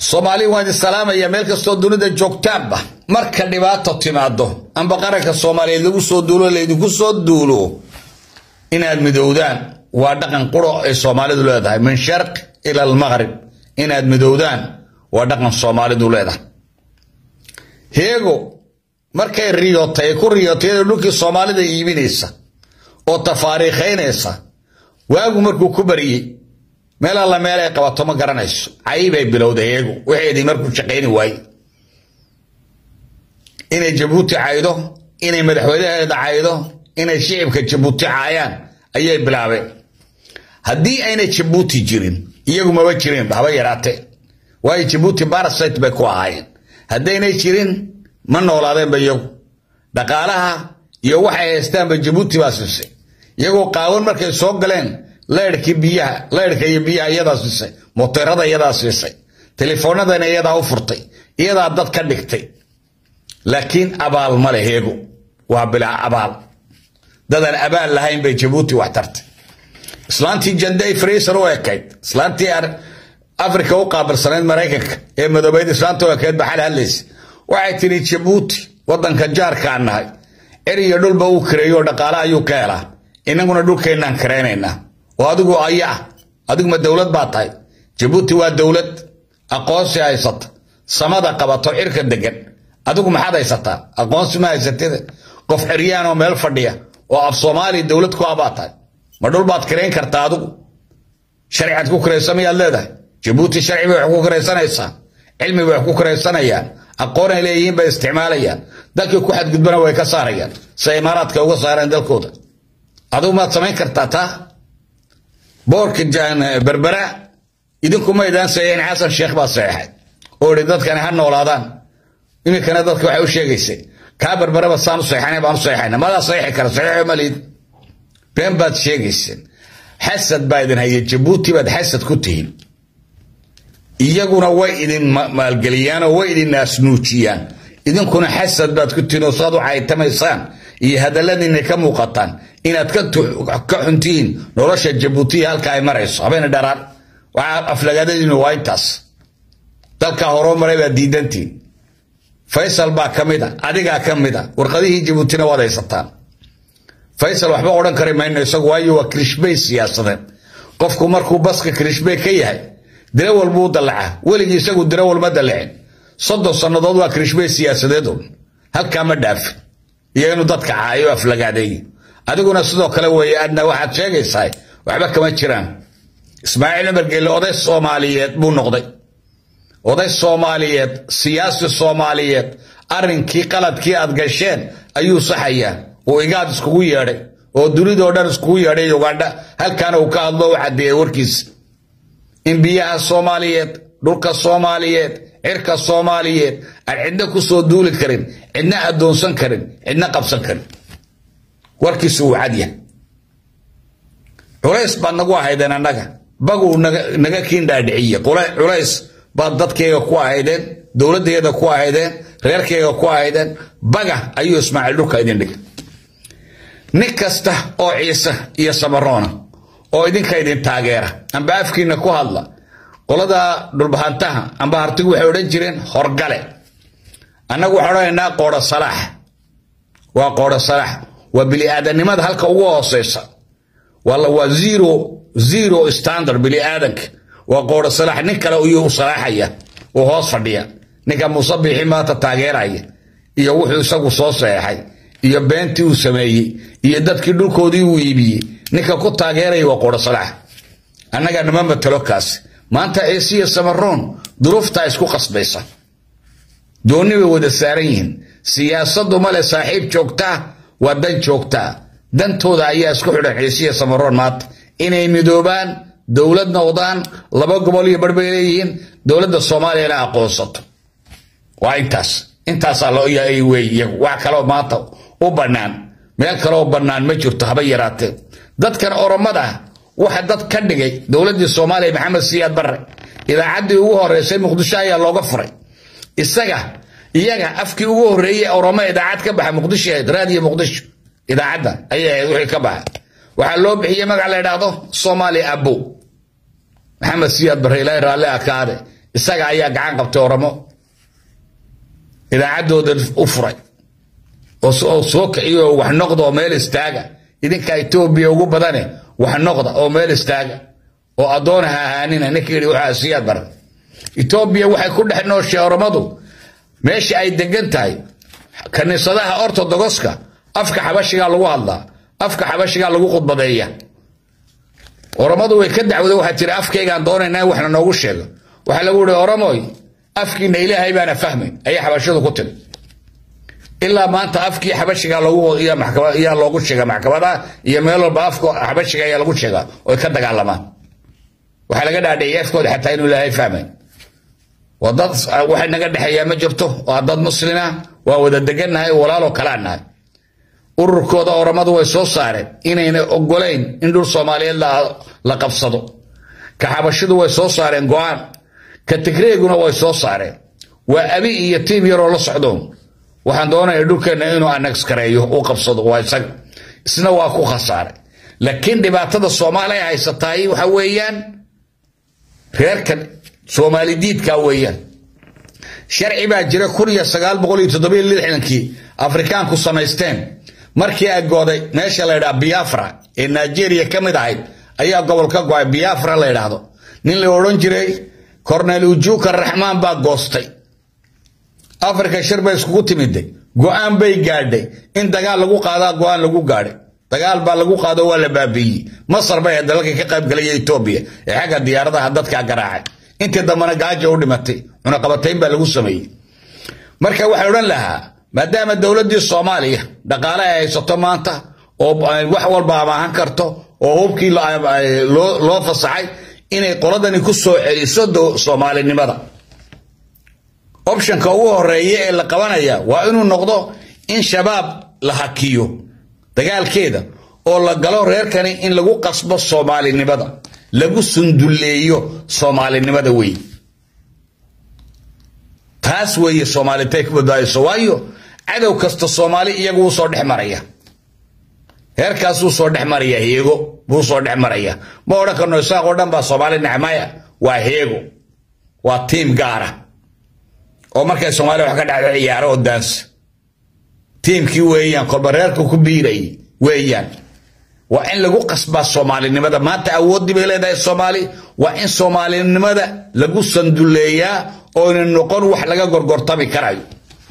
soomaali waan idin salaamaya meel kastoo dunida joogtaanba marka dhibaato timaado amba qaranka soomaaliyeed lagu soo duulo laydinku soo duulo inaad midowdaan waa dhaqan quro ay soomaalidu leedahay min sharq ila almaqrib inaad midowdaan waa dhaqan soomaalidu leedahay heego markay riyootay ay ku riyootay iyadoo dhulkii soomaalida iibinaysa oo tafaariikhaynaysa waagu markuu ku bariyey meel alla meel ay qabato ma garanayso caybay bilowday heego waxeedii markuu shaqayni waaye inay jabuuti caydo inay madaxweynaheeda caydo inay shicibka jabuuti caayaan ayay bilaabeen haddii ayna jabuuti jirin iyagu maba jirin haba yaraatee waayo jabuuti barasite bay ku ahaayeen haddaynay jirin ma noolaadeenba iyagu dhaqaalaha iyo waxay haystaanba jabuuti baa siisay iyagoo qaawan markay soo galeen leyrhkii biyaha leyrhka iyo biyaha iyadaa siisay moteerada iyadaa siisay telefoonadana iyadaa u furtay iyadaa dad ka dhigtay laakiin abaal ma leh heego waa bilaa abaal dadaan abaal lahayn bay jabuuti wax tartay islaantii janday fraser u ekayd islaantii afrika u qaabilsanayd maraykanka ee madoobeyd islaanta u ekayd baxal hadlaysa waxay tidhi jabuuti wadanka jaarkaan nahay cer iyo dhulba uu kareeyo dhaqaale ayuu ka helaa inaguna dhulkeennaan karaynaynaa oo adigu aya ah adiguma dowlad baa tahay jabuuti waa dowlad aqoonsi haysata samada qabato cirka degan adigu maxaad haysataa aqoonsi ma haysatida qof xeryaan oo meel fadhiya oo af soomaaliya dowlad ku abaa tahay ma dhul baad karayn kartaa adigu sharciaad ku karaysa miyaad leedahay jabuuti sharci bay wax ku karaysanaysaa cilmi bay wax ku karaysanayaan aqoon ay leeyihiin bay isticmaalayaan dalkii ku xadgudbana way ka saarayaan sida imaaraadka uga saareen dalkooda adigu maad samayn kartaa taa boorka berbera idinku maydaan saxiixin xasan sheekh baa saxeexay oo ihi dadkani ha noolaadaan iminkana dadka waxay u sheegaysay kaa berberaba saan u saxeexanay baan u saxeexayna madaa saxiixi kara saxiixo maliid been baad sheegayseen xasad baa idin haya jabuuti baad xasad ku tihiin iyaguna way idin maalgeliyaan oo way idin naasnuujiyaan idinkuna xasad baad ku tihiin oo saad u caytamaysaan iyo hadalladiinay ka muuqataan inaad ka xuntihiin nolosha jabuutiya halka ay marayso habeena dharaan waxaa aflagaadadiinu waa intaas dalka horoo maray baad diidantiin faysal baa ka mid a adigaa ka mid a warqadihii jabuutina waad haysataan faysal waxba odhan kari mayno isagu waayo waa kirishbey siyaasadeed qofku markuu baska kirishbey ka yahay dirawal buu dallaca weligii isagu dirawal ma dallacin soddon sannadood waa kirishbey siyaasadeedu halkaa ma dhaafin iyo inuu dadka caayo aflagaadeeyo adiguna sidoo kale weeye adna waxaad sheegaysaa waxba kama jiraan ismaaciil cumar geelle oday soomaaliyeed buu noqday oday soomaaliyeed siyaasi soomaaliyeed arrinkii qaladkii aad gasheen ayuu saxayaa uu igaad iskugu yeedhay oo dunidoo dhan iskugu yeedhay ugandha halkaana uu ka hadlo u caddeeyey warkiisa in biyaha soomaaliyeed dhulka soomaaliyeed cirka soomaaliyeed aan cidna ku soo duuli karin cidna addoonsan karin cidna qabsan karin warkiisu uu cadyahay culays baad nagu ahaydeen annaga baguu naga kiindhaadhiciye culays baad dadkayga ku ahaydeen dowladdeeda ku ahaydeen reerkayga ku ahaydeen baga ayuu ismaaciil dhulka idin dhigay nin kasta oo ciise iyo samaroona oo idinka idin taageera amba afkiina ku hadla qolada dhulbahantaha amba hartigu waxay odhan jireen horgale annagu waxaan odhanaynaa qoodho salaax waa qoodho salaax waa bili-aadanimada halka ugu hooseysa waa zero zero standard bili-aadanka waa qoodho salaax nin kale ayuu u salaaxaya uu hoos fadhiya ninka muuse biixi maanta taageeraya iyo wuxuu isagu soo saxeexay iyo beentii uu sameeyey iyo dadkii dhulkoodii uu iibiyey ninka ku taageeraya waa qoodho salaax annaga nama matalo kaas maanta ciisiya samaroon duruuftaa isku qasbaysa doonni bay wada saaran yihiin siyaasaddu male saaxiib joogtaa waa dan joogtaa dantooda ayaa isku xidhan ciisiya samaroon maanta inay midoobaan dowlad noqdaan laba gobol iyo bar bay leeyihiin dowladda soomaaliyana aqoonsato waa intaas intaasaa loo yahay wey iyagu wax kaloo maanta u bannaan meel kaleoo bannaan ma jirto haba yaraatee dadkan oromada waxa dad ka dhigay dowladdii soomaaliya maxamed siyaad barre idaacaddii ugu horeysay muqdisho ayaa looga furay isaga iyaga afkii ugu horreeyey oromo idaacad ka baxa muqdisho ahayd raadiyo muqdisho idaacadda ayay ahayd wixii ka baxa waxaa loo bixiyey magac la idhaahdo soomaali abo maxamed siyaad barre ilaahay raalli akaade isaga ayaa gacan qabtay oromo idaacaddooda u furay oo soo kiciyo oo wax noqda oo meel istaaga idinka etoobiya ugu badane wax noqda oo meel istaaga oo addoona ha ahaanina ninka yidhi waxaa siyaad baran etoobiya waxay ku dhex nooshay oromadu meesha ay degan tahay kaniisadaha ortodogoska afka xabashigaa lagu hadlaa afka xabashigaa lagu khudbadeeya oromadu way ka dacwada waxaa tiri afkaygaan doonaynaa waxna noogu sheego waxaa lagu yihi oromoy afkiina ilaahay baana fahmayn ayay xabashidu ku tiri ilaa maanta afkii xabashiga yaa loogu sheega maxkamadaha iyo meel walba afka xabashiga ayaa lagu sheegaa oy ka dagaalamaan waxaa laga dhaadhiciyay afkooda xataa inuu ilaahay fahmayn waa dad waxay naga dhexeeyaa ma jirto waa dad muslima waa wada degannahay walaaloo kalaa nahay ururkooda oromadu way soo saareen inayna ogolayn in dhul soomaaliyeed la qabsado ka xabashidu way soo saareen go-aan ka tigreeguna way soo saareen waa abi iyo tiim yaroo la socdoon waxaan doonaya dhulkeenna inuu anagskareeyo u qabsado waa isaga isna waa ku khasaaray laakiin dhibaatada soomaaliya haysataay waxa weeyaan reerkan soomaali diidka weeyaan sharci baa jira kun iyo sagaal boqol iyo toddobiyo lixdankii afrikaanku samaysteen markii ay gooday meesha la ydhaha biafra ee nigeria ka mid ahayd ayaa gobol ka go-ay biafra la ydhaahdo nin la odhan jiray cornel ujuka raxmaan baa goostay africa shir bay iskugu timiday go-aan bay gaadhay in dagaal lagu qaadaa go-aan lagu gaadhay dagaal baa lagu qaado waa la baabiiyey masar bay ahayd dalalka ka qaybgalaya etoobiya ee xagga diyaaradaha dadkaa garaacay intii dambena gaaja u dhimatay cunaqabatayn baa lagu sameeyey marka waxay odhan lahaa maadaama dowladdii soomaaliya dhaqaale ay haysato maanta oo wax walba amaahan karto oo hubkii loo fasaxay inay qoladani ku soo celiso soomaalinimada optionka ugu horeeya ee la qabanaya waa inuu noqdo in shabaab la hakiyo dagaalkeeda oo la galo reerkani in lagu qasbo soomaalinimada lagu sundulleeyo soomaalinimada wey taas weeye soomaalintay ku badbaadayso waayo cadow kasta soomaali iyagu wuu soo dhex maraya heerkaasuu soo dhex maraya heego buu soo dhex maraya ma odhan karno isaaq oo dhan baa soomaali nacmaya waa heego waa tiim gaara oo markay soomaaliya wax ka dhacdo ciyaaro oo daansa tiimkii weeyaan kolba reerka ku biirayay weeyaan waa in lagu qasbaa soomaalinimada maanta awooddii bay leedahay soomaali waa in soomaalinimada lagu sanduleeyaa ooyna noqon wax laga gorgortami karayo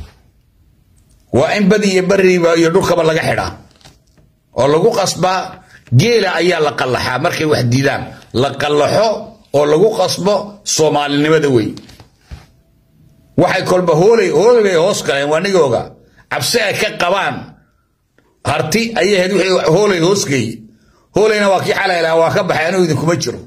waa in badi iyo bariba iyo dhulkaba laga xidhaa oo lagu qasbaa geela ayaa la qallaxaa markay wax diidaan la qallaxo oo lagu qasbo soomaalinimada wey waxay kolba hoolay hoolay bay hoos galeen waa nigooga cabsi ay ka qabaan harti ayay ahayd wixii hoolay hoos geeyey hoolayna waa kii xalay lahaa waa ka baxay anuu idinkuma jiro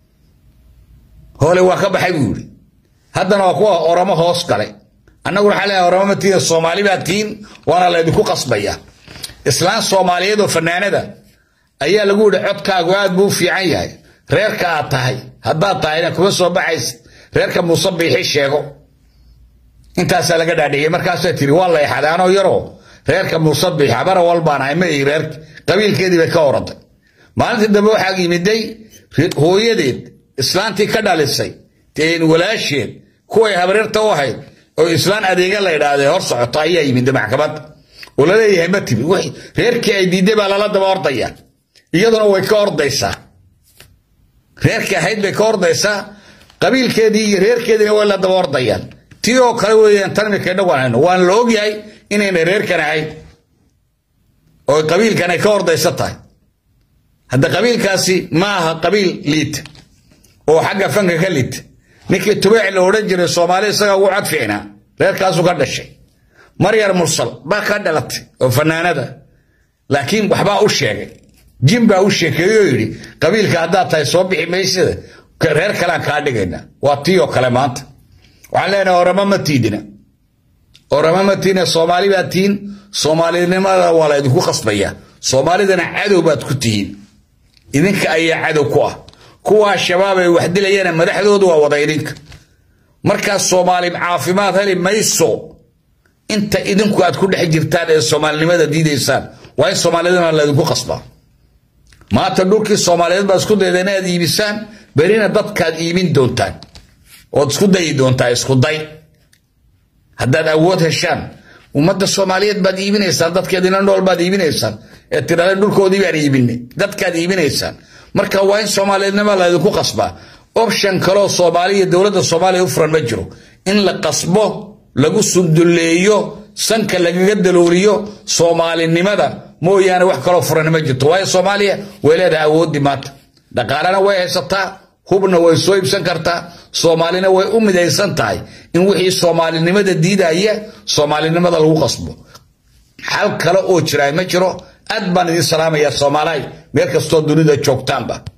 hoolay waa ka baxay buu yidhi haddana waa kuwa oromo hoos galay annaguna waxaa leeyahay oromo ma tiina soomaali baa tiin waana laydinku qasbaya islaan soomaaliyeed oo fanaanada ayaa lagu yidhi codkaagu aad buu u fiican yahay reerka aad tahay haddaad tahayna kuma soo baxaysid reerka muuse biixi sheego intaasaa laga dhaadhiciyey markaasaa tiri waa la exaday anoo yaroo reerka muuse biixi habara walbaan ahay ma ii reer qabiilkeedii bay ka oraday maalintii dambe waxaa yimiday hooyadeed islaantii ka dhalisay walaasheed kuway habareerta u ahayd oo islaan adeega la idhaahday hor socoto ayaa yimid maxkamadda oo laleeyahay ma timi reerkii ay diiday baa lala daba ordaya iyaduna way ka ordaysaa reerkii ahayd bay ka ordaysaa qabiilkeedii iyo reerkeediina way la daba ordayaan tii oo kale weeyaan tan imika inagu aan hayno waana la ogyahay inayna reerkan ahayn oo qabiilkan ay ka ordaysa tahay hadda qabiilkaasi ma aha qabiil liita oo xagga fanka ka liita ninkii tubeec la odhan jiray soomaali isaga ugu cod fiicnaa reerkaasu ka dhashay maryar mursal baa ka dhalatay oo fanaanada laakiin waxbaa u sheegay jin baa u sheekeeyey oo yidhi qabiilka haddaad tahay soo bixi maysida reer kalean kaa dhigayna waa tii oo kale maanta waxaan leenahay orama ma tiidina orama ma tiidina soomaali baa tihin soomaalinimada waa la idinku qasbaya soomaalidana cadow baad ku tihiin idinka ayaa cadow ku ah kuwaa shabaab ay wax dilayana madaxdoodu waa wada idinka markaas soomaali caafimaad heli mayso inta idinku aad ku dhex jirtaan ee soomaalinimada diidaysaan waa in soomaalidana laydinku qasbaa maanta dhulkii soomaaliyeed baa isku dayda inaad iibisaan berina dadkaad iibin doontaan ood isku dayi doontaa isku day haddaad awood heshaan ummadda soomaaliyeed baad iibinaysaan dadkeedina nool baad iibinaysaan ee tirada dhulkoodii baan iibinay dadkaad iibinaysaan marka waa in soomaaliyadnima laydinku qasbaa option kaloo soomaaliya dowladda soomaaliya u furan ma jiro in la qasbo lagu sunduleeyo sanka lagaga dalooliyo soomaalinimada mooyaane wax kaloo furan ma jirto waayo soomaaliya way leedahay awoodii maanta dhaqaalena way haysataa hubna way soo iibsan kartaa soomaalina way u midaysan tahay in wixii soomaalinimada diidaya soomaalinimada lagu qasbo xal kale oo jiraa ma jiro aad baan idin salaamayaa soomaalihay meel kastoo dunida joogtaanba